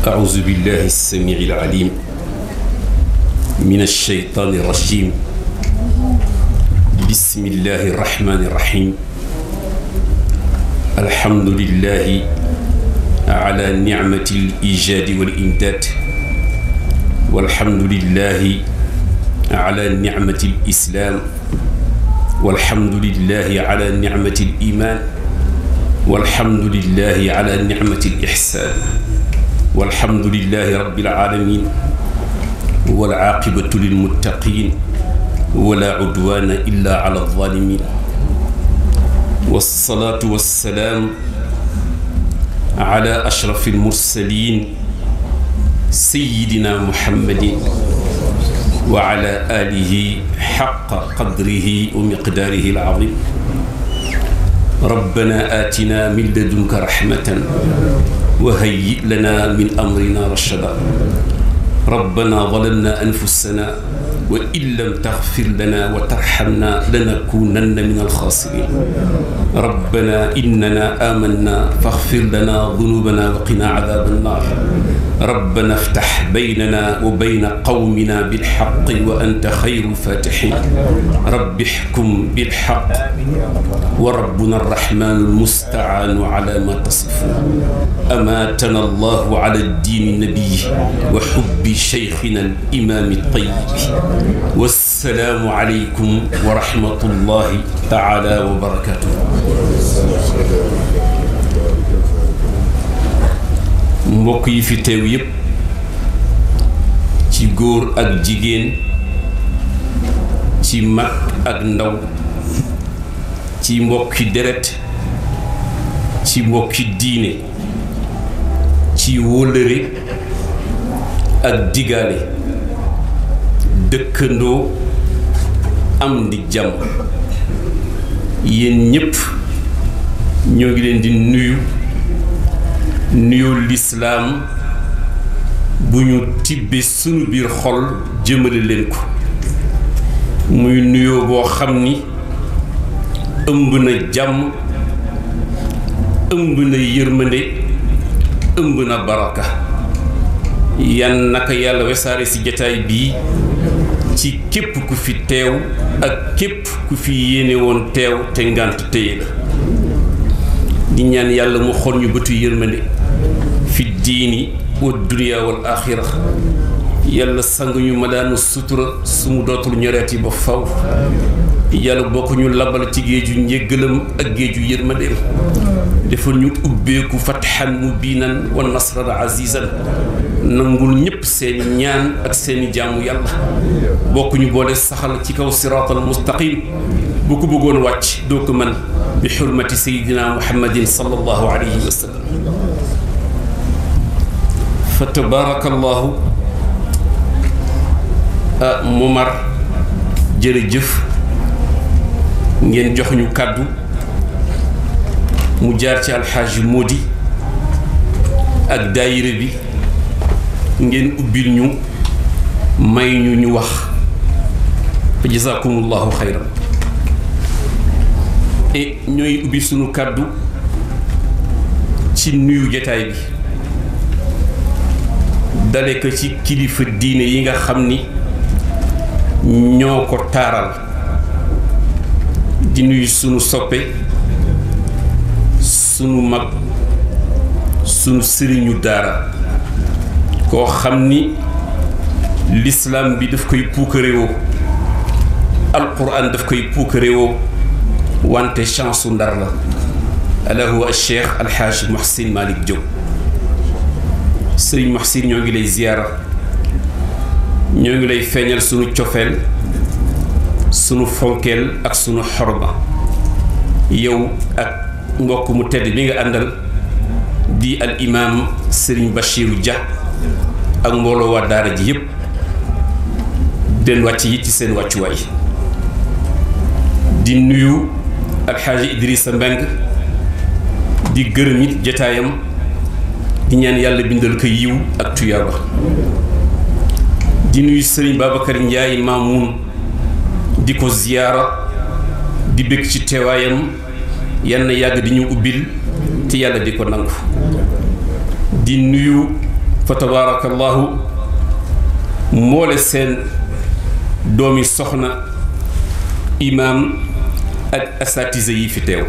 أعوذ بالله السميع العليم من الشيطان الرجيم بسم الله الرحمن الرحيم الحمد لله على نعمة الإيجاد والإمداد والحمد لله على نعمة الإسلام والحمد لله على نعمة الإيمان والحمد لله على نعمة الإحسان والحمد لله رب العالمين والعاقبة للمتقين ولا عدوان إلا على الظالمين والصلاة والسلام على أشرف المرسلين سيدنا محمد وعلى آله حق قدره ومقداره العظيم ربنا آتنا من لدنك رحمة وهيئ لنا من أمرنا رشدا ربنا ظلمنا أنفسنا وإن لم تغفر لنا وترحمنا لنكونن من الخاسرين ربنا إننا آمنا فاغفر لنا ذنوبنا وقنا عذاب النار ربنا افتح بيننا وبين قومنا بالحق وأنت خير الفاتحين رب احكم بالحق وربنا الرحمن المستعان على ما تصفون أماتنا الله على الدين النبي وحب شيخنا الإمام الطيب والسلام عليكم ورحمة الله تعالى وبركاته mbokk yi fi teew yépp ci góor ak jigéen ci mag ak ndaw ci mbokki deret ci mbokki diine ci wóllëre ak digaale dëkkandoo am di jàmm yéen ñépp ñoo ngi leen di nuyu nuyoo lislaam bu ñu tibbe sunu biir xol jëmale leen ko muy nuyoo boo xam ni ëmb na jàmm ëmb na yërmande ëmb na baraka yan naka yàlla wesaare ci jataay bii ci képp ku fi teew ak képp ku fi yéene woon teew te ngànt téye la di ñaan yàlla mu xol ñu bëtu yërmande fi diini wa duniya wal axira yàlla sang ñu ma daanu sutura su mu dootul ñoreeti ba faw yàlla bokk ñu labal ci géeju njéggalam ak géeju yërmandeem defal ñu ubbeeku fatxan mubinan wa nasran azizan nangul ñépp seeni ñaan ak seeni jaamu yàlla bokk ñu boole saxal ci kaw siraatal mustaqim bu ko bëggoon wàcc doo ko mën bi xurmati sayidina muhammadin sallallahu alayhi wa sallam fa tabaarakallahu ah Momar jërëjëf ngeen jox ñu kàddu mu jaar ci alxaaji Modi ak daayira bi ngeen ubbil ñu may ñu ñu wax fa jazakumullahu xayran et ñooy ubbi sunu kàddu ci nuyu jataay bi dale ko ci kilifa diine yi nga xam ni ñoo ko taaral di nuyu sunu soppe sunu mag sunu sëriñu daara koo xam ni lislaam bi daf koy puukarewoo alquran daf koy puukarewoo wante chance su ndar la ala huwa cheikh alxaaj Muhsin Malick Diop sëriñ Muhsin ñoo ngi lay ziyaara ñoo ngi lay feeñal sunu cofeel sunu fonkeel ak sunu xorma yow ak mbokk mu tedd bi nga àndal di al imaam sëriñ Bachiru Dia ak mbooloo waa daara ji yépp den wàcc yi ci seen wàccuwaay di nuyu alxaaji Idrissa Mbeng di gërëm it jataayam di ñaan yàlla bindal ko yiw ak tuyaaba di nuyu sëriñ Babacar Ndiaye Mamoun di ko ziyaara di bëgg ci teewaayam yal na yàgg di ñu ubbil te yàlla di ko nangu di nuyu fa tabarakallahu mboole seen doomi soxna imaam ak asatise yi fi teew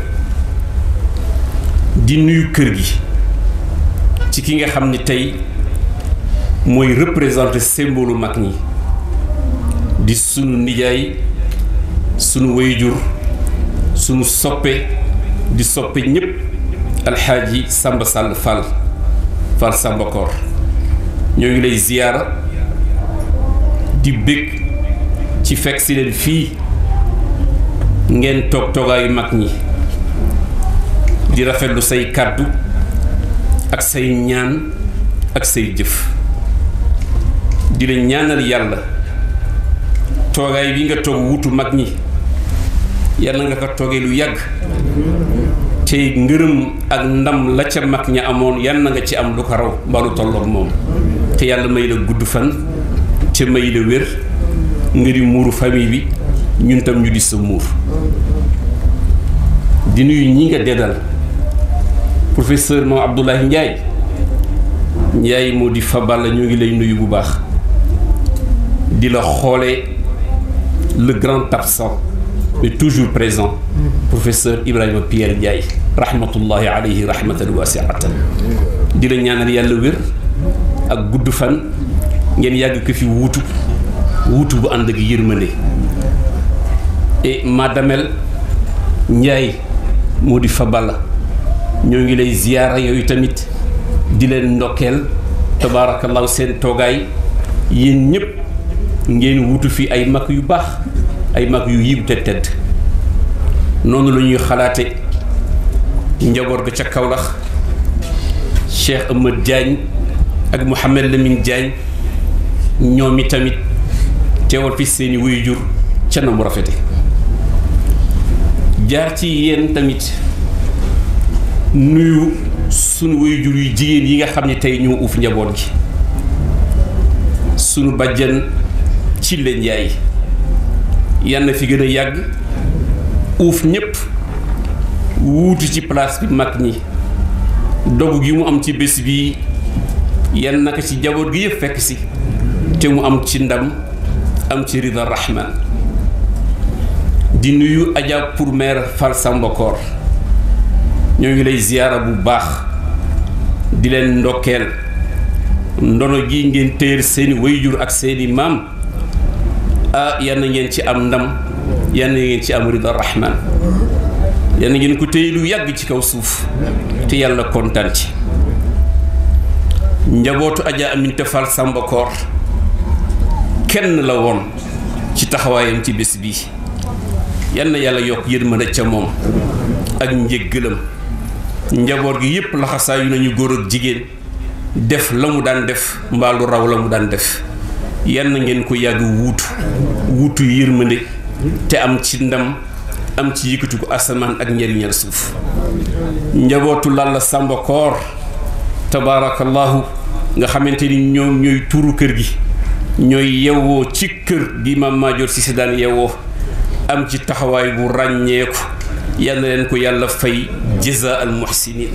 di nuyu kër gi ci ki nga xam ni tey mooy représenté symbole mag ñi di sunu nijaay sunu wayjur sunu soppe di soppe ñépp alxaaji Samba Sall Fall Fall Samba Koor ñoo ngi lay ziyaara di bég ci fekk si leen fii ngeen toog toogaayu mag ñi di rafetlu say kàddu ak say ñaan ak say jëf di la ñaanal yàlla toogaay bi nga toog wutu mag ñi yàlla nga ko toogee lu yàgg te ngërëm ak ndam la ca mag ña amoon yàlla nga ci am lu ko raw mbaa lu tolloog moom te yàlla may la gudd fan te may la wér nga di muuru famille bi ñun tam ñu di sa muur di nuyu ñi nga deddal professeur moom Abdoulaye Ndiaye Ndiaye moo di Faballa ñoo ngi lay nuyu bu baax di la xoolee le grand absent mais toujours présent professeur Ibrahima Pierre Ndiaye rahmatullahi alayhi rahmatan wasiatan di la ñaanal yàlla wér ak gudd fan ngeen yàgg ko fi wuutu wuutu bu ànd ak yërmande et madamel Ndiaye moo di Faballa ñoo ngi lay ziyaara yooyu tamit di leen ndokkeel tabaarakallahu seen toogaay yéen ñëpp ngeen wutu fi ay mag yu baax ay mag yu yiw te tedd noonu la ñuy xalaate njaboot ga ca Kawlax Cheikh Ahmad Diagne ak Mouhamed Lamine Diagne ñoom i tamit teewal fi seeni waajur ca na mu rafete jaar ci yéen tamit nuyu sunu waajur yu jigéen yi nga xam ne tey ñoo uuf njaboot gi sunu bàjjan ci leen njaay yal na fi gën a yàgg uuf ñépp wuutu ci place bi mag ñi dogu gi mu am ci bés bi yal na ko ci njaboot gi yëpp fekk si te mu am ci ndam am ci rida rahman di nuyu Adja pour mère Fall Samba Koor ñoo ngi lay ziyaara bu baax di leen ndokkeel ndono gi ngeen téyel seeni wayjur ak seeni maam ah yal na ngeen ci am ndam yal na ngeen ci am rida rahman yal na ngeen ko téye lu yàgg ci kaw suuf te yàlla kontaan ci njabootu Adja Aminta Fall Samba Koor kenn la woon ci taxawaayam ci bés bi yal na yàlla yokk yërmande ca moom ak njëggalam njaboot gi yépp laxasaayu nañu góor ak jigéen def la mu daan def mbaa lu raw la mu daan def yal na ngeen ko yàgg wuutu wuutu yërmande te am ci ndam am ci yëkkati ko asamaan ak njariñal suuf njabootu Lalla Samba Koor tabaarakallahu nga xamante ni ñoom ñooy tuuru kër gi ñooy yewwoo ci kër gi Maam Maajoor Si si daan yewwoo am ci taxawaay bu ràññeeku yal na leen ko yàlla fay jazaa al muhsinin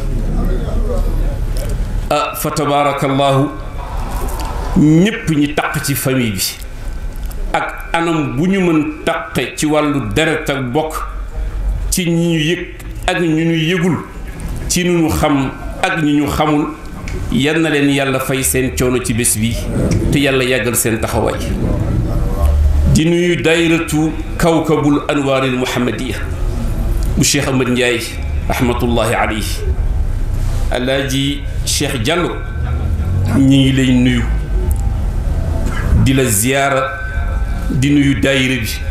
ah fa tabaarakallahu ñépp ñi taq ci famille bi ak anam bu ñu mën taqe ci wàllu deret ak bokk ci ñi ñu yëg ak ñu ñu yëgul ci ñu ñu xam ak ñi ñu xamul yal na leen yàlla fay seen coono ci bés bi te yàlla yàggal seen taxawaay di nuyu dayratu kawkabul anwaaril muhammadiya bu cheikh Ahmad Ndiaye rahmatullahi alayhi alaaji cheikh Diallo ñi ngi lay nuyu di la ziyaara di nuyu daayira bi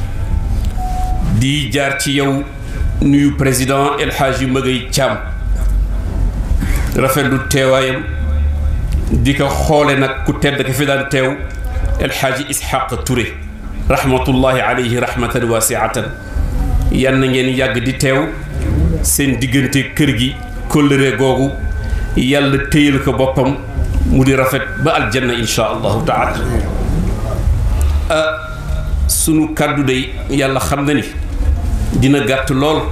di jaar ci yow nuyu président El Hadji Magay Thiam rafetlu teewaayam di ko xoole nag ku tedd ka fi daan teew El Hadji Ishaq Touré rahmatullahi alayhi rahmatan wasiatan yan na ngeen yàgg di teew seen diggante kër gi kóllëre googu yàlla téyal ko boppam mu di rafet ba aljanna insha allahu taala sunu kàddu day yàlla xam na ni dina gàtt lool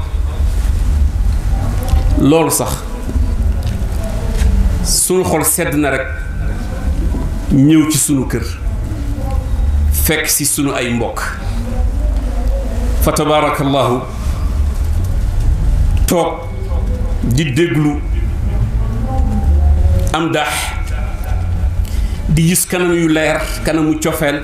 lool sax sunu xol sedd na rek ñëw ci sunu kër fekk si sunu ay mbokk fa tabaarakallahu toog di déglu am dax di gis kanam yu leer kanamu cofeel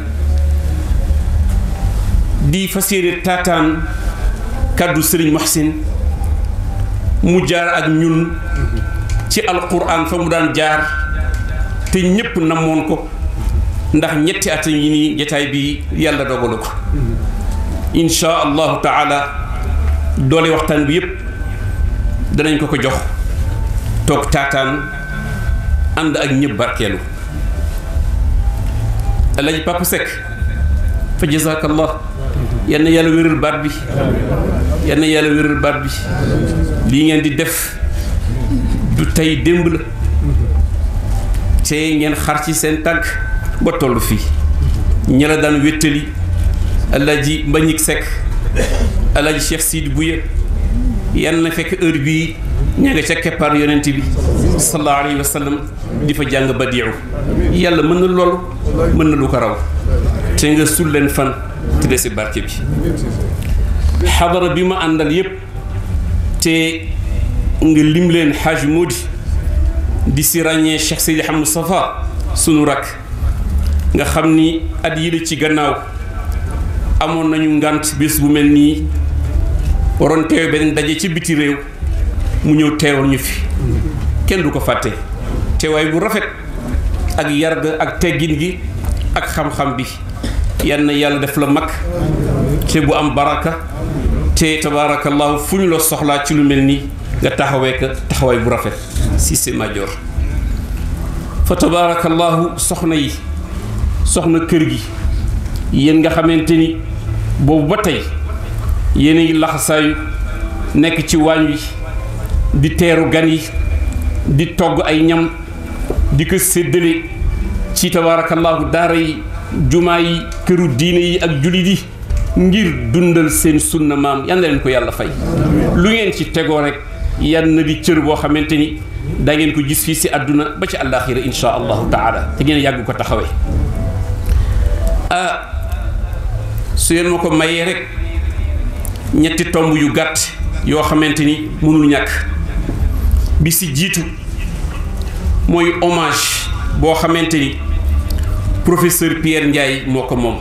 di fas yéene taataan kàddu sëriñ Muhsin mu jaar ak ñun ci alquran fa mu daan jaar te ñépp namoon ko ndax ñetti at yi nii jataay bi yàlla dogalu ko insha allahu taala doole waxtaan bi yépp danañ ko ko jox toog taataan ànd ak ñëpp barkeelu alaji Papa Seck fa jazakallah yal na yàlla wéral baat bi yal na yàlla wéral baat bi lii ngeen di def du tey démb la te ngeen xar ci seen tànk ba toll fii ñi la daan wéttali alaji Mbagnick Seck alaji Cheikh Sidi Bouye yan na fekk heure bii ña nga ca keppaar yonent bi sallallahu alayhi wa sallam di fa jàng badiiw yàlla mën na loolu mën na lu ko raw te nga sul leen fan te desi barke bi xadara bi ma àndal yépp te nga lim leen xaaj Modi di si ràññee Cheikh Seydi Hamou Safa sunu rakk nga xam ni at yi la ci gannaaw amoon nañu ngànt bés bu mel nii waroon teew beneen daje ci biti réew mu ñëw teewal ñu fi kenn du ko fàtte teewaay bu rafet ak yar ga ak teggin gi ak xam-xam bi yal na yàlla def la mag te bu am baraka te tabaarakallahu fu ñu la soxlaa ci lu mel nii nga taxawee ka taxawaay bu rafet si c'est major fa tabaarakallahu soxna yi soxna kër gi yéen nga xamante ni boobu ba tey yéen a ngi laxasaayu nekk ci waañ wi di teeru gan yi di togg ay ñam di ko séddale ci tabaarakallaahu daara yi jumaa yi këru diine yi ak jullit yi ngir dundal seen sunna maam yal na leen ko yàlla fay lu ngeen ci tegoo rek yan na di cër boo xamante ni da ngeen ko gis fii si àdduna ba ci àllaaxira insha allahu taala te ngeen yàgg ko taxawee ah su ngeen ma ko mayee rek ñetti tomb yu gàtt yoo xamante ni mënul ñàkk bi si jiitu mooy hommage boo xamante ni professeur Pierre Ndiaye moo ko moom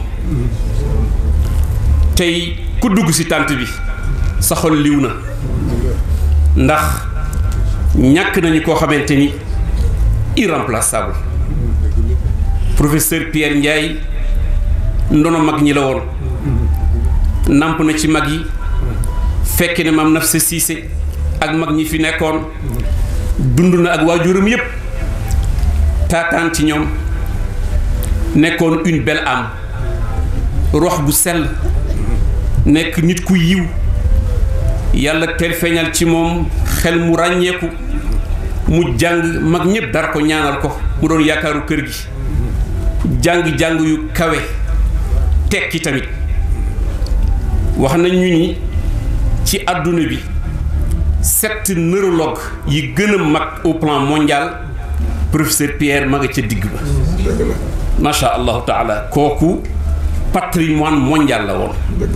tey ku dugg si tànt bi sa xol liw na ndax ñàkk nañu koo xamante ni irremplaçable professeur Pierre Ndiaye ndono mag ñi la woon namp na ci mag yi fekk ne maam naf sa siise ak mag ñi fi nekkoon dund na ak waajuram yépp taataan ci ñoom nekkoon une belle âme rox bu sell nekk nit ku yiw yàlla teel feeñal ci moom xel mu ràññeeku mu jàng mag ñépp dara ko ñaanal ko mu doon yaakaaru kër gi jàng-jàng yu kawe tekki tamit wax nañ ñu ni ci àdduna bi sept neurologue yi gën a mag au plan mondial professeur Pierre ma nga ca digg ba macha allahu taala kooku patrimoine mondial la woon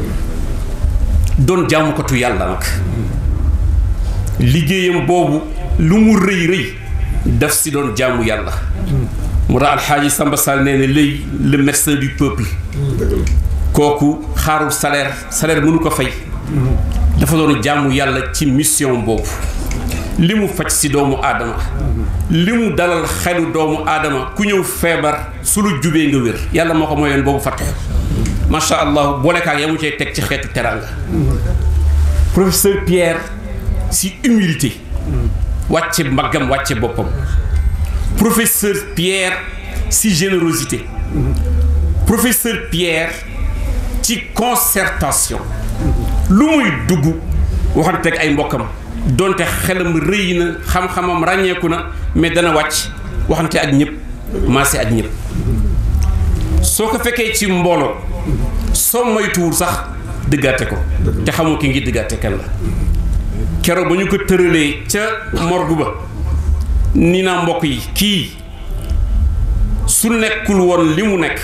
doon jaamukatu yàlla nag liggéeyam boobu lu mu rëy rëy daf si doon jaamu yàlla mu tax alxaaji Samba Sall nee na léegi le médecin du peuple kooku xaarul salaire salaire mënu ko fay dafa doon jaamu yàlla ci mission boobu li mu faj si doomu aadama li mu dalal xelu doomu aadama ku ñëw feebar su lu jubee nga wér yàlla moo ko mooyoon boobu fattu macha allah boolekaak ya mu cay teg ci xeetu teraanga professeur Pierre si humilité wàcce mbaggam wàcce boppam professeur Pierre si générosité professeur Pierre ci concertation lu muy dugg waxante ak ay mbokkam donte xelam rëy na xam-xamam ràññeeku na mais dana wàcc waxante ak ñëpp maase ak ñëpp soo ko fekkee ci mbooloo soo moytuwul sax dëggaate ko te xamoo ki ngi dëggaate kan la keroog ba ñu ko tëralee ca morgue ba ni naa mbokk yi kii su nekkul woon li mu nekk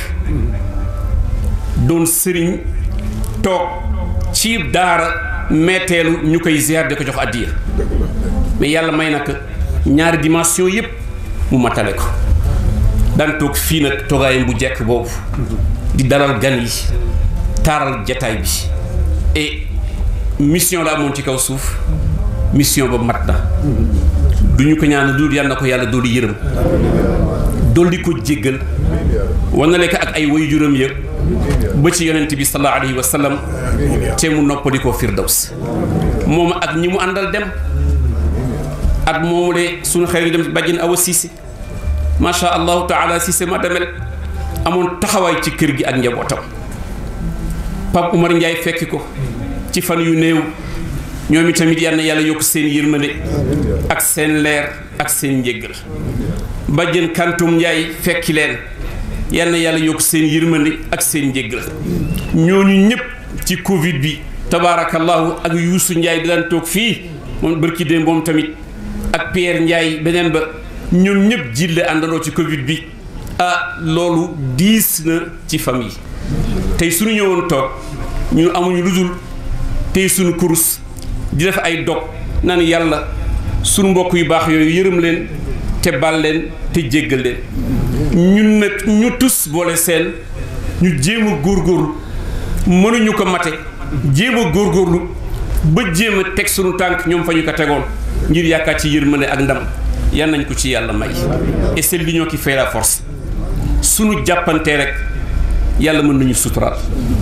doon sëriñ toog ci daara meeteelu ñu koy ziar di ko jox addiya mais yàlla may na ko ñaari dimension yépp mu matale ko daan toog fii nag toogaayam bu jekk boobu di dalal gan yi taaral jataay bi et mission la amoon ci kaw suuf mission ba mat na du ñu ko ñaan dul yal na ko yàlla dolli yërëm dolli ko jéggal wanale ko ak ay waajuram yëpp ba ci yonent bi sallallahu alayhi wa sallam te mu noppali ko firdaws moom ak ñi mu àndal dem at moomu de suñu xel yi dem bàjjen awa siise macha allahu taala siise ma demel amoon taxawaay ci kër gi ak njabootam Pape Umar Ndiaye fekki ko ci fan yu néew ñoom itamit yal na yàlla yokk seen yërmande ak seen leer ak seen njéggal bàjjen kantum Ndiaye fekki leen yal na yàlla yokk seen yërmande ak seen njéggal ñooñu ñëpp ci Covid bi tabaarakallahu ak Youssou Ndiaye di daan toog fii moom barki démb moom tamit ak Pierre Ndiaye beneen ba ñoom ñëpp jille àndandoo ci Covid bi ah loolu diis na ci famille tey suñu ñëwoon toog ñu amuñu lu dul tey suñu kurus di def ay dog naan yàlla suñu mbokk yu baax yooyu yërëm leen te bal leen te jéggal leen ñun nag ñu tus boole seen ñu jéem a góorgóorlu mënuñu ko mate jéem a góorgóorlu ba jéem a teg suñu tànk ñoom fa ñu ko tegoon ngir yaakaar ci yërmande ak ndam yan nañ ko ci yàlla may et c'est l'union qui fait la force suñu jàppantee rek yàlla mën nañu suturaal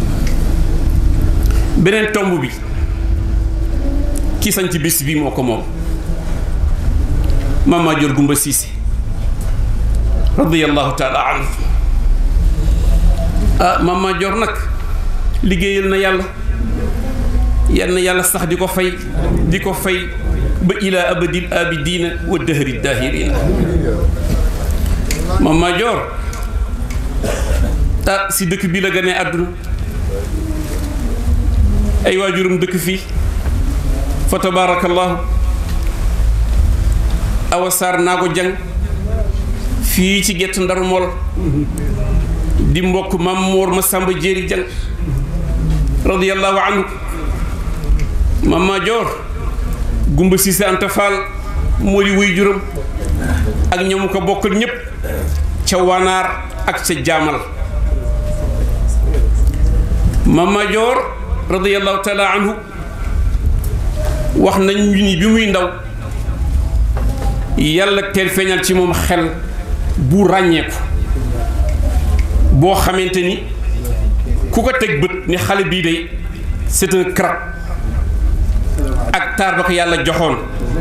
beneen tomb bi ki sañ ci bis bi moo ko moom Mama Dior Gumba Cissé radiyallahu taala anhu ah Mama Dior nag liggéeyal na yàlla yal na yàlla sax di ko fay di ko fay ba ila abadil abidina wa dahri dahirina Mama Dior ah si dëkk bi la gënee àdduna ay waajuram dëkk fii fa tabarakallahu awa saar naa ko jàng fii ci gett ndaru mool di mbokk mam moor ma sàmba jéeri jàng radiyallahu anhu Mama Dior Gumba Cissé Anta Fall moo di wuy juram ak ñoomu ko bokkal ñépp ca wanaar ak ca jaamal Mama Dior radiyallahu taala anhu wax nañ ñu ni bi muy ndaw yàlla teel feeñal ci moom xel bu ràññeeku boo xamante ni ku ko teg bët ni xale bii de c'est un crack ak taar ba ko yàlla joxoon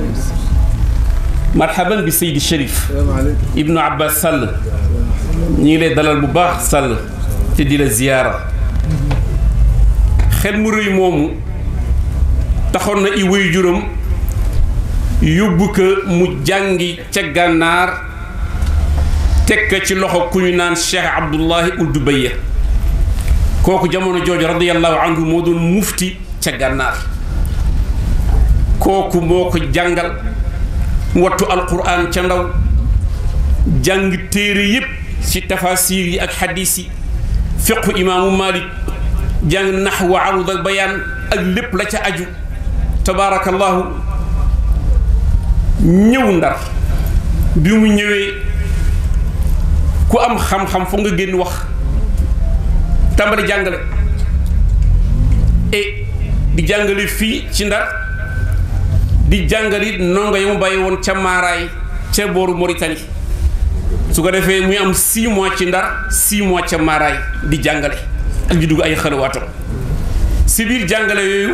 marhaban bi Seydi Cherif Ibnu Abbas Sall ñu ngi lay dalal bu baax Sall te di la ziyaara xel mu rëy moomu taxoon na i wéy juróom yóbbu ko mu jàngi ca gànnaar teg ko ci loxo ku ñu naan Cheikh Abdullahi Ould Beye kooku jamono jooju radiyallahu anhu moo doon mufti ca gànnaar kooku moo ko jàngal wattu alquran ca ndaw jàng téere yépp ci tafasir yi ak xadiis yi fiqu imaamu Malik jàng naxwa arud ak bayaan ak lépp la ca aju tabaarakallahu ñëw ndar bi mu ñëwee ku am xam-xam foog nga génn wax tàmbali jàngale et di jàngale fii ci ndar di jàngali ndongo ya mu bàyyi woon ca maaraay ca booru Mauritanie su ko defee muy am six mois ci ndar six mois ca maaraay di jàngale ak di dugg ay xalawaatam si biir jàngale yooyu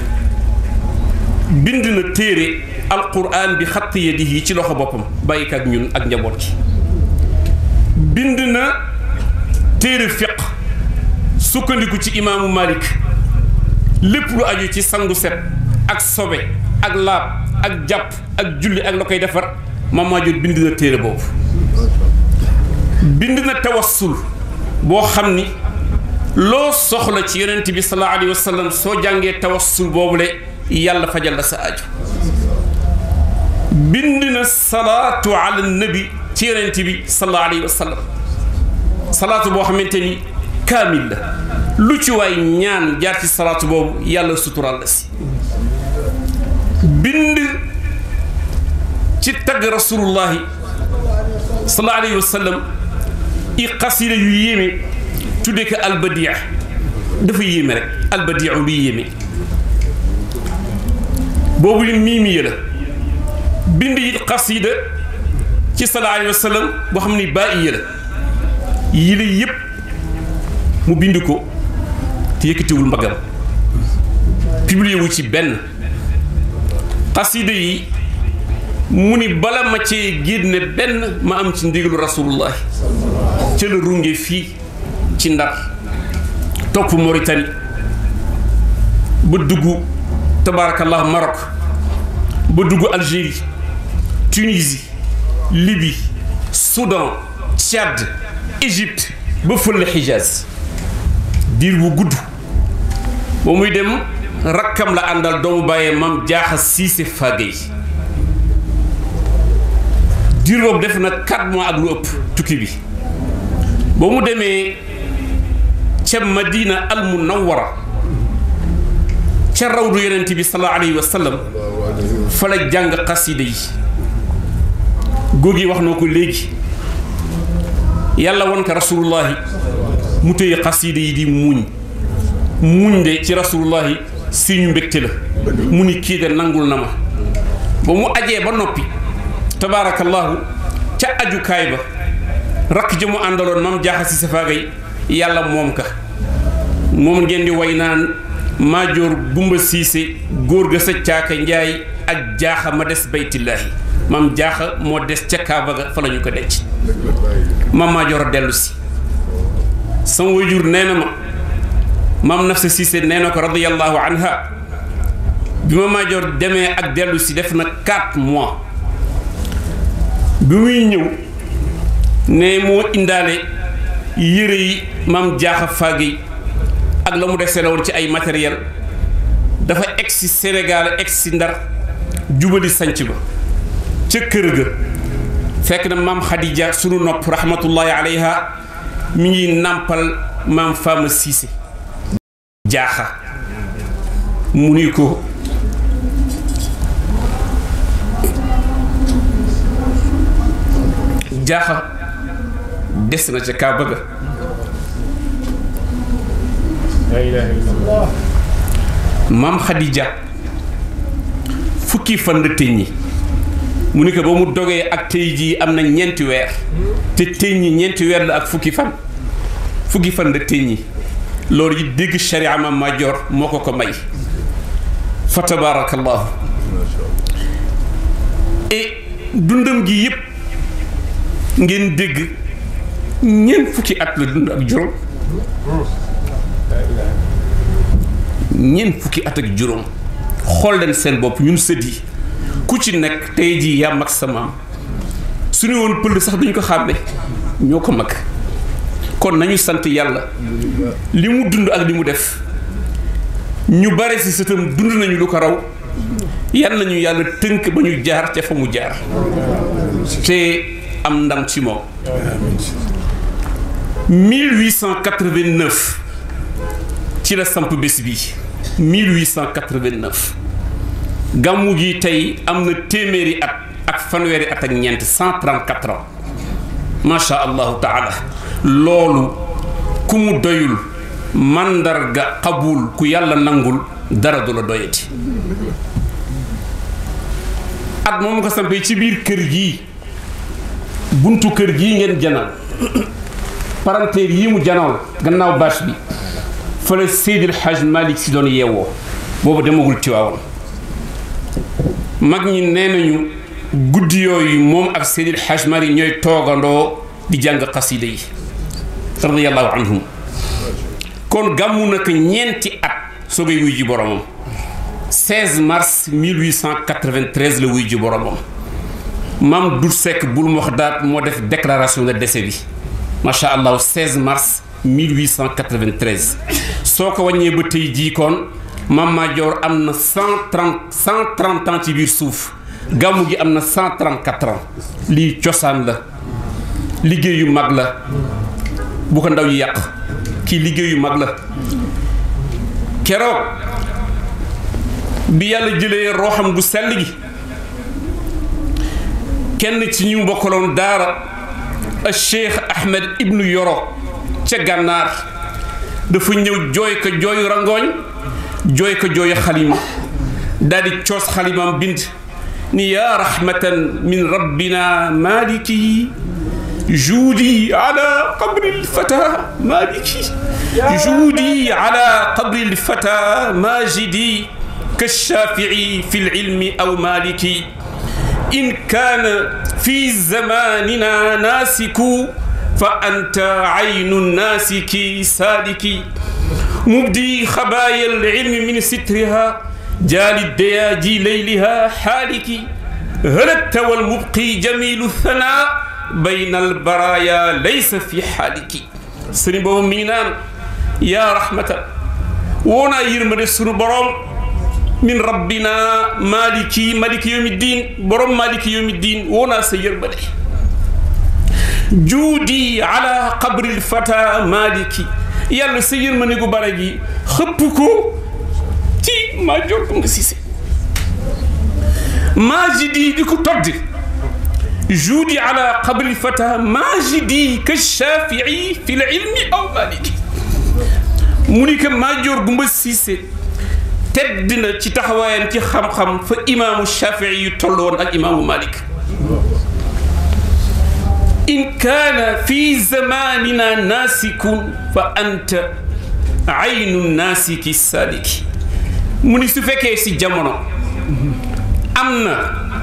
bind na téere alquran bi xatt yadihi ci loxo boppam bàyyi ak ñun ak njaboot ci bind na téere fiq sukkandiku ci imaamu Malik lépp lu aju ci sangu set ak sobe ak laab ak jàpp ak julli ak la koy defar Mama Dior bind na téere boobu bind na tawassul boo xam ni loo soxla ci yonent bi sallallahu alayhi wa sallam soo jàngee tawassul boobule yàlla fajal la sa aju bind na salaatu ala nabi ci yonent bi sallallahu alayhi wa sallam salaatu boo xamante ni kaamil la lu ci waay ñaan jaar ci salaatu boobu yàlla suturaal la si bind ci tagg rasulullahi sallallahu alayhi wa sallam i xasida yu yéeme tudde ko albadia dafa yéeme rek albadia lu yéeme boobu li miimiya la bind yi xasida ci sallallahu alayhi wa sallam boo xam ni baa iya la yi la yëpp mu bind ko te yëkkatiwul mbagam publié wu ci benn xasida yi mu ni bala ma cee génne benn ma am ci ndigalu rasulullahi ca la runge fii ci ndar topp Mauritanie ba dugg tabaarakallah Maroc ba dugg Algérie Tunisie Libye Soudan Tchad Égypte ba fële Hijaz diir bu gudd ba muy dem rakkam la àndal doomu bàyyee mam jaaxa siise fàggey diir boobu def na 4 mois ak lu ëpp tukki bi ba mu demee ca Madina al Munawwara ca rawdu yonent bi sallallahu alayhi wa sallam fa la jàng xasida yi góor gi wax na ko léegi yàlla won ko rasulullahi mu téye xasida yi di muñ muñ de ci rasulullahi si ñu mbégte la mu ni kii de nangul na ma ba mu ajee ba noppi tabaarakallahu ca ajukaay ba rakk ja mu àndaloon mam jaaxa si safaagay yàlla moom ka moom ngeen di way naan maajoor gumba siise góor ga sa caaka njaay ak jaaxa ma des baytillaahi mam jaaxa moo des ca kaaba ga fa la ñu ko denc mam maajoor a dellu si sama wayjur nee na ma mam nafsa siise nee na ko radiyallahu anha bi ma maajoor demee ak dellu si def na 4 mois bi muy ñëw ne moo indaale yére yi mam jaaxa faagey ak la mu dese la woon ci ay matériel dafa egsi Sénégal egsi Ndar jubali sanc ba ca kër ga fekk na maam Khadija sunu nopp rahmatullahi alayha mi ngi nàmpal maam Fama Cissé jaaxa mu ni ko jaaxa des na ca kaa bëgga maam Khadija fukki fan la tëññi mu ni ko ba mu dogee ak tey jii am na ñeenti weer te tëññi ñeenti weer la ak fukki fan fukki fan la tëññi loolu yi dégg sharia ma majoor moo ko ko may fa tabaarakallahu et dundam gi yëpp ngeen dégg ñeent fukki at la dund ak juróom ñeent fukki at ak juróom xool leen seen bopp ñun sët yi ku ci nekk tey jii yaa mag sa maam su ñu woon pël sax duñ ko xàmme ñoo ko mag kon nañu sant yàlla li mu dund ak li mu def ñu bare si sëtam dund nañu lu ko raw yan nañu yàlla tënk ba ñu jaar ca fa mu jaar te am ndam ci moom 1889 ci la samp bés bi 1889 gàmmu gi tey am na téeméeri at ak fanweeri at ak ñeent 134 ans macha allahu taala loolu ku mu doyul màndarga xabul ku yàlla nangul dara du la doyati at moom ko sampee ci biir kër gii buntu kër gii ngeen janal paranteer yi mu janal gannaaw bâche bi fa la Seydil Hadj Malick si doon yeewoo boobu demagul Tiwaawan mag ñi nee nañu guddi yooyu moom ak Seydil Hadj Malick ñooy toogandoo di jàng xasida yi radiyallahu anhum kon gàmmu na ko ñeenti at soogay wuy ji boromam 16 mars 1893 la wuy ji boromam maam Dut Seck bul mu wax daat moo def déclaration de décès bi macha allah 16 mars 1893 soo ko wàññee ba tey jii kon maam Maajoor am na 130 130 ans ci biir suuf gàmmu gi am na 134 ans lii cosaan la liggéey yu mag la bu ko ndaw yi yàq kii liggéeyu mag la keroog bi yàlla jëlee rooxam gu sell gi kenn ci ñu bokkaloon daara a cheikh ahmed ibnu yoro ca gànnaar dafa ñëw jooy ko jooyu rangooñ jooy ko jooyu xalima daal di coos xalimam bind ni yaa rahmatan min rabbina maliki juudi ala qabri lfata maliki juudi ala qabri lfata majidi كالشافعي في العلم أو مالكي إن كان في زماننا ناسك فأنت عين الناسك سالك مبدي خبايا العلم من سترها جال الدياجي ليلها حالك هلكت والمبقي جميل الثناء بين البرايا ليس في حالك سنبو مينان يا رحمة ونا يرمد السنبرام min rabbina maliki maliki yomi din borom maliki yomi din wona sa yerbade juudi ala qabri lfata maliki yàlla sa yërmande gu bara gi xëpp ko ci maa jor ko nga sise majidi di ko toddi juudi ala qabri lfata majidi ka shafii fi l ilmi aw maliki mu ni ko maa jor gumba sise tedd na ci taxawaayam ci xam-xam fa imaamu shafii yu toll woon ak imaamu malik in kaana fi zamanina naasikun fa anta aynu naasiki sadiki mu ni su fekkee si jamono am na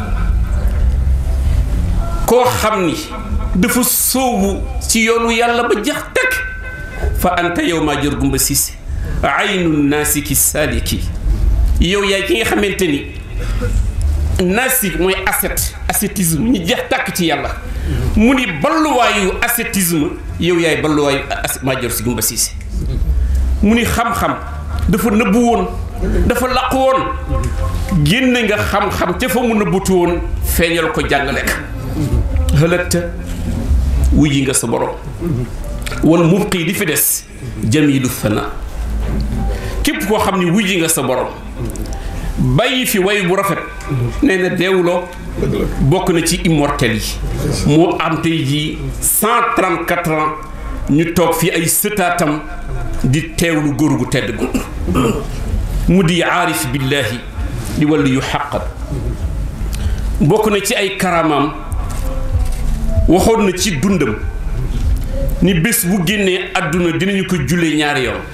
koo xam ni dafa sóobu ci yoonu yàlla ba jax takk fa anta yow maa jor gumba siise aynu naasiki sadiki yow yaay ki nga xamante ni nasik mooy ascète ascétisme ñu jeex tàkk ci yàlla mu ni balluwaayu ascétisme yow yaay balluwaayu Madior Sy Goumba Cissé mu ni xam-xam dafa nëbbu woon dafa làqu woon génne nga xam-xam ca fa mu nëbbutu woon feeñal ko jàngale ka xëlëgta wuy nga sa borom wal mubqi di fi des jamilu fana képp koo xam ni wuy nga sa borom bàyyi fi way bu rafet nee na deewuloo bokk na ci immortel yi moo am tey jii cent trente quatre ans ñu toog fii ay sëtaatam di teewlu góor gu tedd gu mu di aarif billahi di wàllu yu xàqat bokk na ci ay karamaam waxoon na ci dundam ni bés bu génnee àdduna dinañu ko jullee ñaari yoon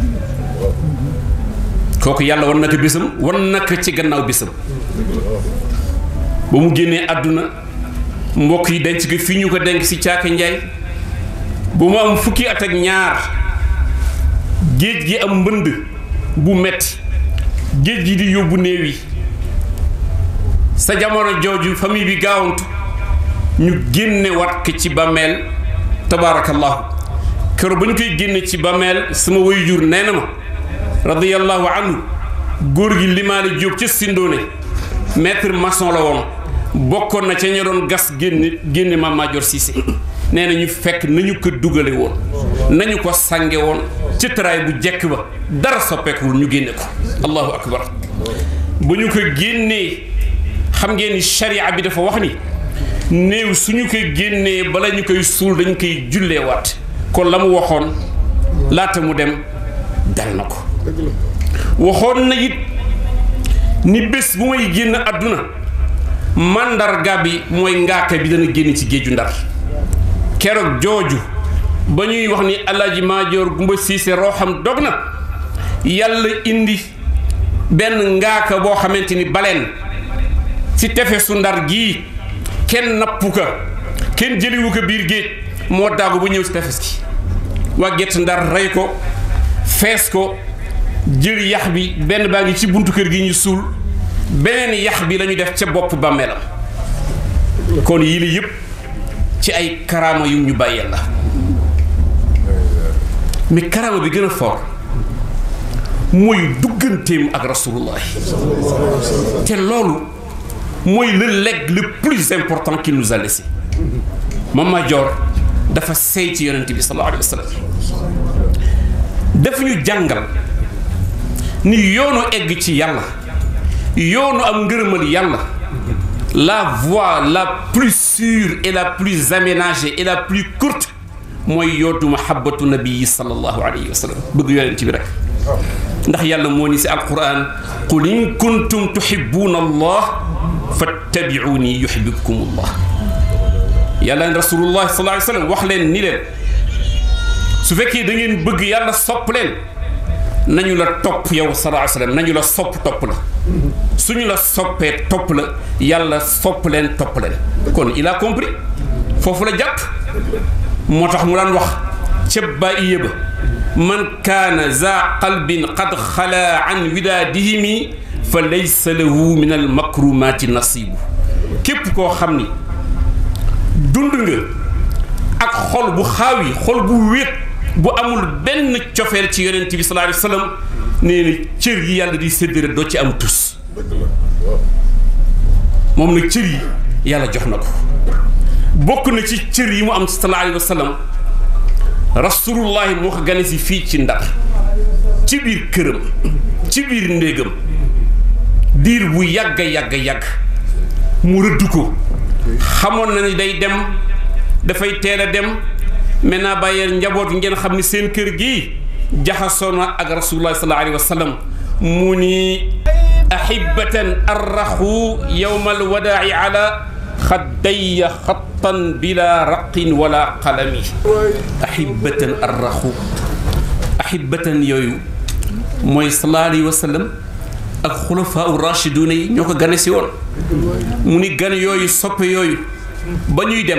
kooku yàlla wan na ko bésam wan na ko ci gannaaw bésam ba mu génnee àdduna mbokk yi denc ko fii ñu ko denk ci caaka njaay ba mu am fukki at ak ñaar géej gi am mbënd bu metti géej gi di yóbbu néew yi sa jamono jooju famille bi gaawantu ñu génne wat ko ci bàmmeel tabaarakallahu keroog ba ñu koy génne ci bàmmeel sama waajur nee na ma radiyallahu anhu góor gi limaale jóob ca sindoone maître maçon la woon bokkoon na ca ña doon gas génne génne Mame Madior Cissé nee na ñu fekk nañu ko dugale woon nañu ko sànge woon ci taraay bu jekk ba dara soppeekuwul ñu génne ko allahu akbar ba ñu ko génnee xam ngeen ni sharia bi dafa wax ni néew suñu koy génnee bala ñu koy suul dañ koy julleewaat kon la mu waxoon laata mu dem dal na ko waxoon na it ni bés bu may génn àdduna màndarga bi mooy ngaaka bi dana génn ci géeju ndar keroog jooju ba ñuy wax ni Alaaji Madior Goumba Cissé rooxam dog na yàlla indi benn ngaaka boo xamante ni baleen ci tefesu ndar gii kenn nappu ko kenn jëliwu ko biir géej moo daagu ba ñëw ci tefes gi waa gett ndar rey ko fees ko jël yax bi benn baa ngi ci buntu kër gi ñu suul beneen yax bi lañu def ca bopp bàmmeelam kon yii la yëpp ci ay karaama yu ñu bàyyeel la mais karaama bi gën a fort mooy dugganteem ak rasulullah te loolu mooy le legs le plus important qu'il nous a laissé Mame Madior dafa sey ci yonent bi sallallahu alayhi wa sallam daf ñu jàngal ni yoonu egg ci yàlla yoonu am ngërëmal yàlla la voie la plus sûre et la plus aménagée et la plus courte mooy yootu mahabbatu nabii sallallahu alayhi wa sallam bëgg yonent bi rek ndax yàlla moo ni si alquran qul in kuntum tuhibbuna allah fattabi'uni yuhibbukum allah yàlla rasulullah sallallahu alayhi wa sallam wax leen ni leen su fekkee da ngeen bëgg yàlla sopp leen nañu la topp yow sallallahu alayhi wa sallam nañu la sopp topp la suñu la soppee topp la yàlla sopp leen topp leen kon il a compris foofu la jàpp moo tax mu daan wax ca bàyyi ba man kaana za qalbin qad xala an widaadihimi fa laysa lahu min al makrumaati nasibu képp koo xam ni dund nga ak xol bu xaawi xol bu wéet bu amul benn cofeel ci yonent bi sallallahu alayhi wa sallam nee na cër yi yàlla di séddale doo ci am tus moom nag cër yi yàlla jox na ko bokk na ci cër yi mu am sallallahu alayhi wa sallam rasulullahi moo ko gane si fii ci ndar ci biir këram ci biir ndéegam diir bu yàgg yàgg yàgg mu rëdd ko xamoon na ni day dem dafay teel a dem maintenant bàyyeel njaboot ngeen xam ni seen kër gi jaxasoo na ak rasulullah sallallahu alayhi wa sallam mu ni ahibatan arraxu yowma alwadaa'i ala xaddaya xattan bila raqin wala qalami ahibatan arraxu ahibatan yooyu mooy sallallahu alayhi wa sallam ak xulafaa u rachiduna yi ñoo ko gane si woon mu ni gan yooyu soppe yooyu ba ñuy dem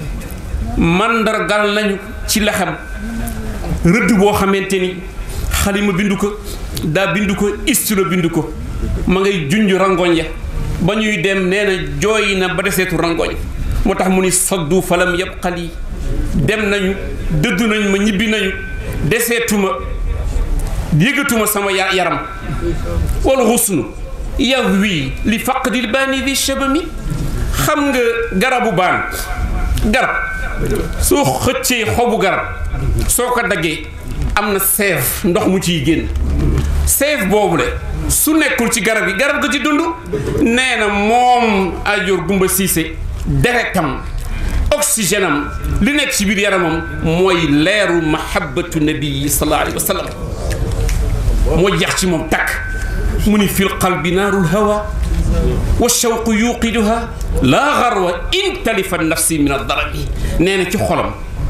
mandargal nañu ci lexam rëdd boo xamante ni xalima bindu ko daa bindu ko istilo bindu ko ma ngay junj rangoñ ya ba ñuy dem nee na jooy na ba deseetu rangoñ moo tax mu ni saddu falam yabqali dem nañu dëddu nañu ma ñibbi nañu deseetuma yëgatuma sama yaram wal xusnu yaw wii li faqdil baani di shabami xam nga garabu baan garab soo xëccee xobu garab soo ko daggee am na seef ndox mu ciy génn seef boobule su nekkul ci garab yi garab ga ci dund nee na moom ajoor gumba siise deretam oxygène am li nekk ci biir yaramam mooy leeru mahabbatu nabii sallallahu alayhi wa sallam moo jeex ci moom takk mu ni fil qalbi naarul hawa wa shawqu yuqiduha laa garwa in talifa nafsi min addarami nee na ci xolam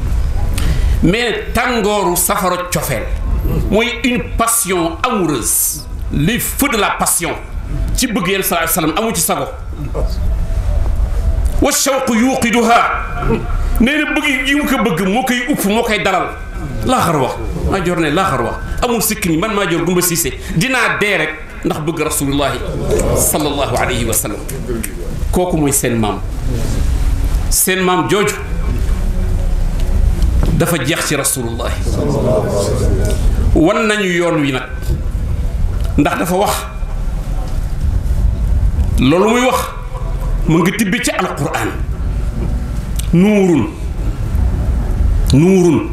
mais tàngooru safara cofeel mooy une passion amoureuse les feux de la passion ci bëgg yéen sallallahu alayhi wasallam amu ci sago wa shawqu yuqiduha nee na bëgg yi mu ko bëgg moo koy upp moo koy dalal laaxar wax maa jor ne laaxar wax amul sikk ni man maa jor gumba siise dinaa dee rek ndax bëgg rasulullahi sallallahu alayhi wa sallam kooku mooy seen maam seen maam jooju dafa jeex ci rasulullahi wan nañu yoon wi nag ndax dafa wax loolu muy wax mu ngi tibbi ci alquran nuurun nuurun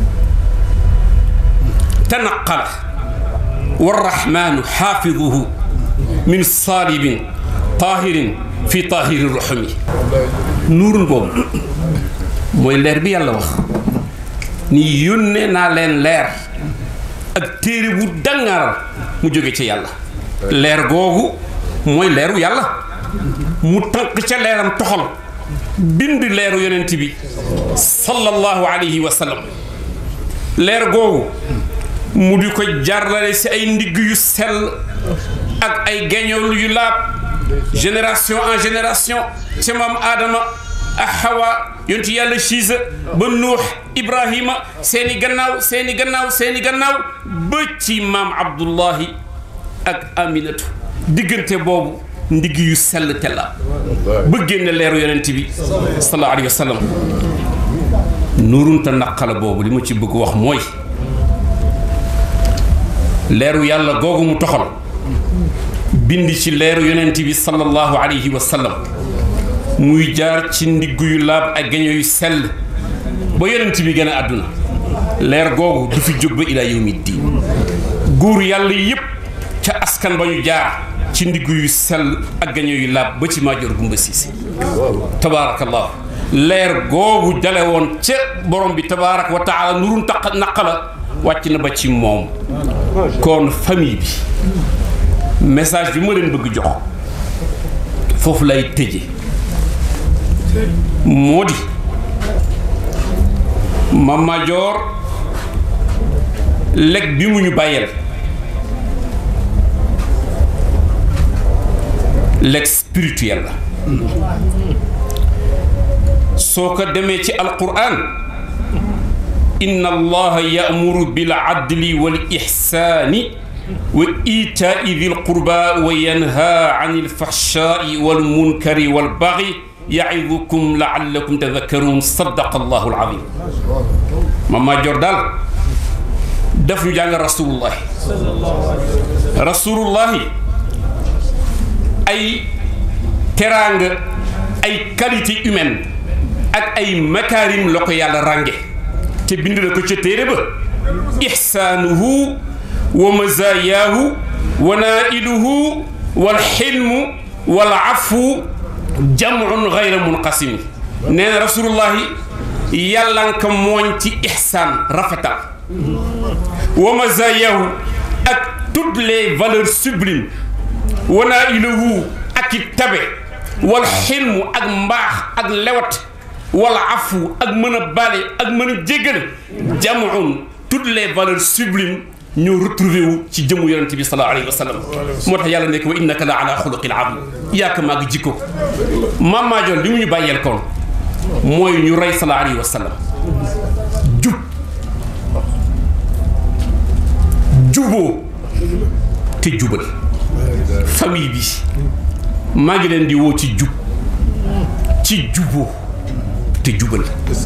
tanaqala warrahmanu xaafiduhu min saalibin taahirin fi taahiri ruxumi nuurun boobu mooy leer bi yàlla wax ni yónnee naa leen leer ak téere bu dangaaral mu jóge ci yàlla leer googu mooy leeru yàlla mu tànk ca leeram toxal bind leeru yonent bi sallallahu alayhi wa sallam leer googu mu di ko jarlale si ay ndigg yu sell ak ay geñool yu laab génération en génération ca maam aadama ak xawa yontu yàlla siisa ba nuux ibrahima seeni gannaaw seeni gannaaw seeni gannaaw ba ci maam abdullahi ak aminatu diggante boobu ndigg yu sell te la ba génne leeru yonent bi sallallahu alayhi wa sallam nuurunta naqala boobu li ma ci bëgg wax mooy leeru yàlla googu mu toxal bind ci leeru yonent bi sallallahu alayhi wa sallam muy jaar ci ndigg yu laab ak gaño yu sell ba yonent bi gën a àdduna leer googu du fi jóg ba ilaa yawmi diin góor yàlla yépp ca askan ba ñu jaar ci ndiggu yu sell ak gaño yu laab ba ci maajoor gumba siise tabaarakallah leer googu dale woon ca borom bi tabaaraka wa taala nurun taq naqa la wàcc na ba ci moom kon famille bi message bi ma leen bëgg jox foofu lay tëje moo di Mame Madior lekk bi mu ñu bàyyeel lekk spirituel la soo ko demee ci alquran inna allaha ya'muru bil adli wal ihsani wa itaai dil qurba wa yanha anil fahshai wal munkari wal baghi yaidukum laallakum tadakkaruun sadaqa allahu alazim Mame Madior daal daf ñu jàng rasulullahi rasulullahi ay teraanga ay qualité humaine ak ay makaarim la ko yàlla rànge te bind na ko ca téere ba ixsaanuhu wa mazayaahu wa nailuhu wal xilmu wal afu jamun gayra munqasimi nee na rasulullahi yàlla nga ko mooñ ci ixsaan rafetal wa mazayaahu ak toutes les valeurs sublimes wa nailuhu ak i tabe wal xilmu ak mbaax ak lewat wala afu ak mën a bale ak mën a jéggale jamun toutes les valeurs sublimes ñoo retrouvé wu ci jëmu yonente bi sallallahu alayhi wa sallam moo tax yàlla nekk wa innaka la ala xuluqin azim yaaka maa ngi jikko Mame Madior li mu ñu bàyyeel koon mooy ñu rey sallallahu alayhi wa sallam jub juboo te jubal famille bi maa ngi leen di woo ci jub ci juboo te jubal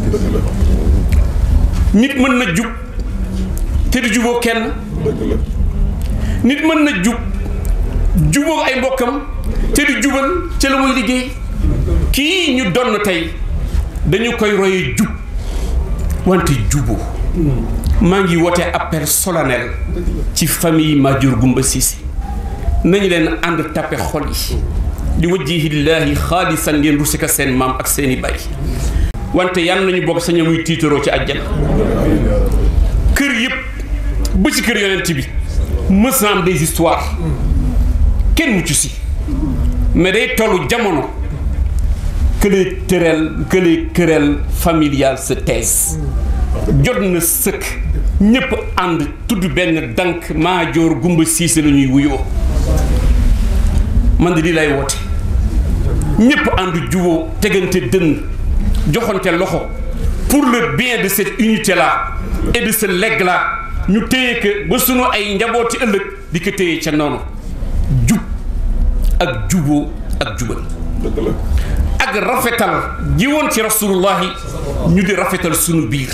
nit mën na jub te du juboo kenn nit mën na jub juboo ay mbokkam te du jubal ca la muy liggéey kii ñu donn tey dañu koy roye jub wante juboo maa ngi woote appel solennel ci famille Madior Gumba Cissé nañu leen ànd tappe xol yi di wajjihillaahi xaalisan ngeen rusika seen maam ak seeni bay wante yan nañu bokk saña muy tiitaroo ci àjjana kër yëpp ba ci kër yonent bi mës na am des histoires kenn mucc si mais day tollu jamono que les querelles que les querelles familiales se taisent jot na sëkk ñëpp ànd tudd benn dank Madior Gumba Cissé la ñuy wuyoo man de lii lay woote ñëpp ànd juboo tegante dënn joxante loxo pour le bien de cette unité là et de ce legs là ñu téye que ba sunu ay njabooti ëllëg di ko téye ca noonu jub ak juboo ak jubal ak rafetal ji woon ci rasulullahi ñu di rafetal sunu biir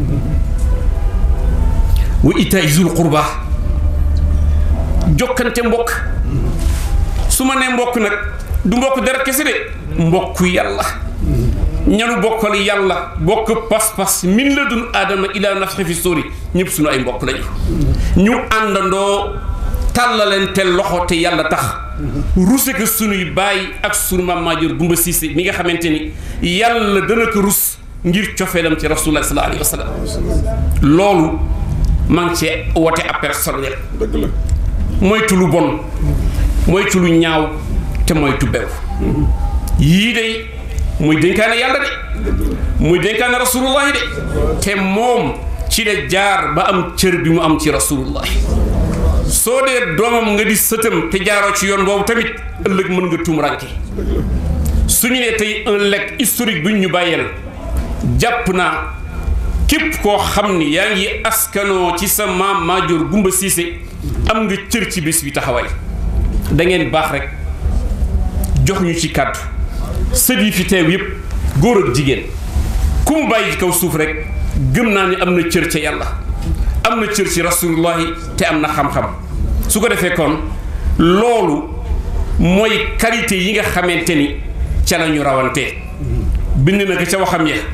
wa itaay zul qurba jokkante mbokk su ma nee mbokk nag du mbokk dara kese de mbokk yàlla ñanu bokkal yàlla bokk pas-pas min la dun aadama ila nafxi fi sóori ñëpp suñu ay mbokk lañu ñu àndandoo tàllalente loxo te yàlla tax ruse ko sunuy baay ak sunu maam Madior Gumba Cissé mi nga xamante ni yàlla dana ko rus ngir cofeelam ci rasulullah sallallahu alayhi wa sallam loolu maa ngi cee woote appel solennel moytu lu bon moytu lu ñaaw te moytu bew yii de muy dénkaane yàlla de muy dénkaane rasulullahi de te moom ci la jaar ba am cër bi mu am ci rasulullahi soo dee doomam nga di sëtam te jaaroo ci yoon boobu tamit ëllëg mën nga tuum ranke su ñu nee tey un legs historique bu ñu bàyyeel jàpp naa képp koo xam ni yaa ngi askanoo ci sa maam Madior Gumba Cissé am nga cër ci bés bi taxawaay da ngeen baax rek jox ñu ci kàddu sët yi fi teew yépp góor ak jigéen ku mu bàyyi ci kaw suuf rek gëm naa ni am na cër ca yàlla am na cër ci rasulullahi te am na xam-xam su ko defee kon loolu mooy qualité yi nga xamante ni ca la ñu rawantee bind na ko ca waxam ya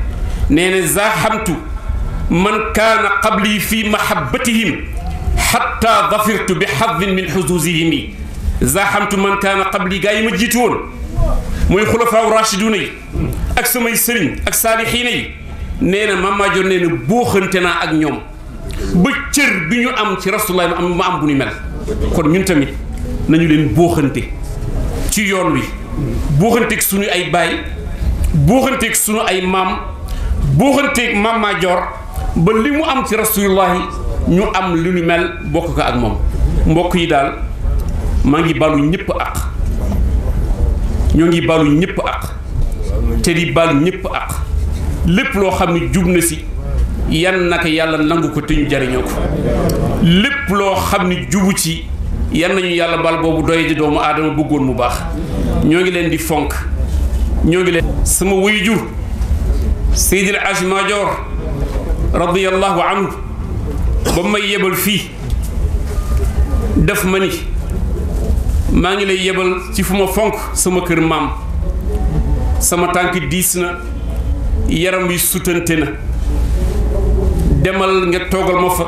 nee na zaaxamtu man kaana qabli fi mahabbatihim xatta dafirtu bi xadin min xusuusihim zaaxamtu man kaana qabli gaa yi ma jiitu woon mooy xulafaaw rachiduna yi ak samay sëriñ ak saalixiina yi nee na Mame Madior nee na booxante naa ak ñoom ba cër bi ñu am ci rasulullah ma am ma am bu ñu mel kon ñun tamit nañu leen booxante ci yoon wi booxanteeg suñu ay baay booxanteeg suñu ay maam booxanteeg Mame Madior ba li mu am ci rasulullahi ñu am lu ñu mel bokk ko ak moom mbokk yi daal maa ngi balu ñëpp ak ñoo ngi balu ñëpp ak te di balu ñëpp ak lépp loo xam ne jub na si yan naka yàlla nangu ko te ñu jariñoo ko lépp loo xam ne jubu ci yan nañu yàlla bal boobu doy di doomu aadama bëggoon mu baax ñoo ngi leen di fonk ñoo ngi leen sama waajur Seydil Hadji Madior radiyallahu anhu ba may yebal fii def ma ni maa ngi lay yebal ci fu ma fonk sama kër maam sama tànk diis na yaram wi sutante na demal nga toogal ma fa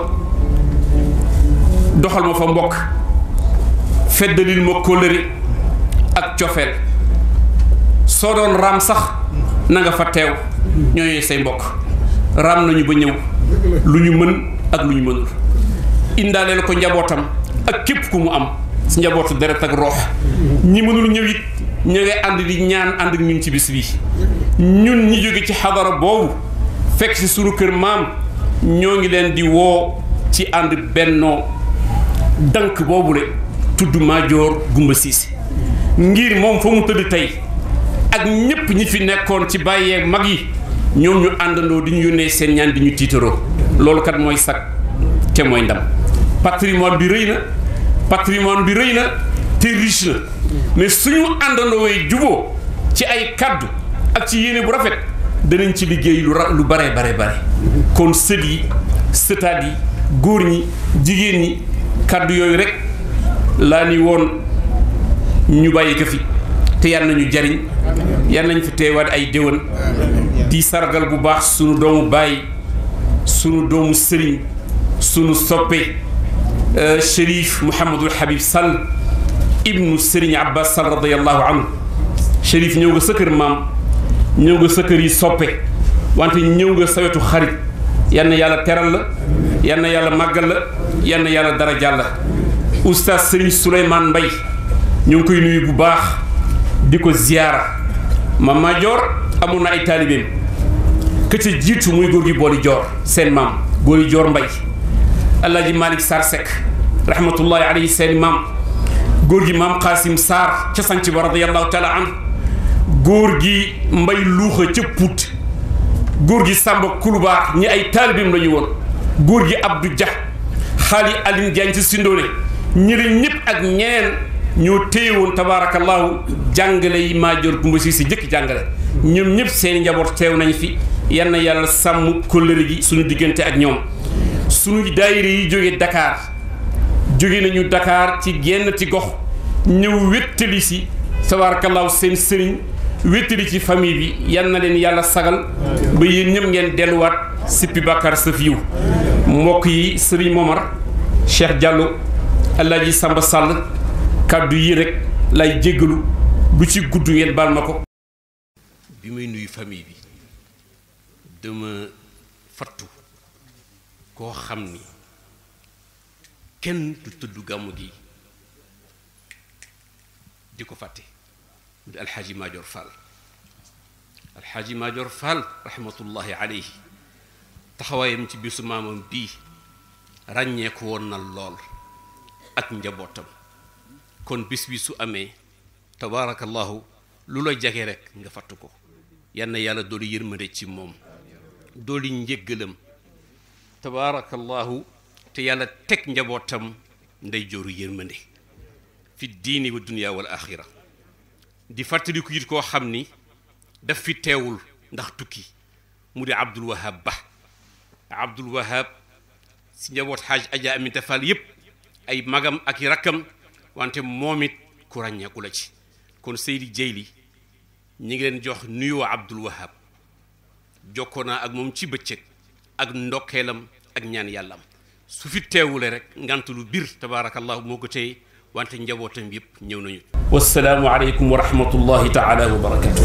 doxal ma fa mbokk feddalil ma kóllëre ak cofeel soo doon raam sax na nga fa teew ñooñu say mbokk raam nañu ba ñëw lu ñu mën ak lu ñu mënul indaaleel ko njabootam ak képp ku mu am si njabootu deret ak roox ñi mënul ñëw it ñu ngay ànd di ñaan ànd ak ñun ci bis bi ñun ñi jóge ci xadara boobu fekk si sunu kër maam ñoo ngi leen di woo ci ànd bennoo dank boobule tudd Madior Gumba Cissé ngir moom fa mu tëdd tey ak ñépp ñi fi nekkoon ci bàyyeeg mag yi ñoom ñu àndandoo di ñu yónnee seen ñaan di ñu tiitaroo loolu kat mooy sag te mooy ndam patrimoine bi rëy na patrimoine bi rëy na te riche na mais suñu àndandoo way juboo ci ay kaddu ak ci yéene bu rafet danañ ci liggéey lu ra lu bare bare bare kon sët yi sëtaat yi góor ñi jigéen ñi kaddu yooyu rek laa ni woon ñu bàyyi ko fi te yal nañu jariñ yal nañ fi teewaat ay déwén di sargal bu baax sunu doomu baay sunu doomu sëriñ sunu soppe Chérif Mouhamadul Habib Sall ibnu Sëriñ Abbas Sall radiyallahu anhu Chérif ñëw nga sa kër maam ñëw nga sa kër yi soppe wante ñëw nga sa wetu xarit yal na yàlla teral la yal na yàlla màggal la yal na yàlla dara jàll oustaz Sëriñ Souleymane Mbaye ñu ngi koy nuyu bu baax di ko ziyaara Mame Madior amoon na ay taalibeem ka ca jiitu muy góor gi booli joor seen maam booli joor mbay alaaji malik sar sek rahmatullahi alayhi seen maam góor gi maam xaasim saar ca sanc ba radiallahu taala an góor gi mbay luuxa ca puut góor gi sàmba kulubaar ñi ay taalibeem la ñu woon góor gi abdou dia xaali alin jaañ ci sindoone ñi leen ñëpp ak ñeneen ñoo téye woon tabaarakallahu jàngale yi Madior Gumba Cissé jëkk jàngale ñoom ñëpp seen njaboot teew nañ fi yal na yàlla sàmm kóllëre gi suñu diggante ak ñoom suñu daayira yi jóge Dakar jóge nañu Dakar ci genn ci gox ñëw wéttali si tabaarakallahu seen sëriñ wéttali ci famille bi yal na leen yàlla sagal ba yéen ñëpp ngeen delluwaat sippi bàkkaar sa fiiw mbokk yi sëriñ Momar Cheikh Diallo Alaaji Samba Sall kàddu yi rek lay jéggalu du ci gudd ngeen baal ma ko bi may nuyu famille bi dama fattu koo xam ni kenn du tudd gàmmu gi di ko fàtte mu di alxaaji Madior Fall alxaaji Madior Fall rahmatullahi alayhi taxawaayam ci bisu maamam bii ràññeeku woon na lool ak njabootam kon bis bi su amee tabaarakallahu lu la jage rek nga fattu ko yal na yàlla doolu yërmande ci moom dooli njéggalam tabaarakallahu te yàlla teg njabootam ndey jooru yërmande fi diini wa dunya wal axira di fàttaliku it koo xam ni daf fi teewul ndax tukki mu di Abdul Wahab Ba Abdul Wahab si njaboot xaaj Aja Aminta Fall yépp ay magam ak i rakkam wante moom it ku ràññeeku la ci kon Seydi Jeyli ñi ngi leen jox nuyoo Abdul Wahab jokkoo naa ak moom ci bëccëg ak ndokkeelam ak ñaan yàllam su fi teewule rek ngant lu bir tabaarakallahu moo ko tey wante njabootam yëpp ñëw nañu wasalaamu aleykum wa rahmatullahi taala wa barakatu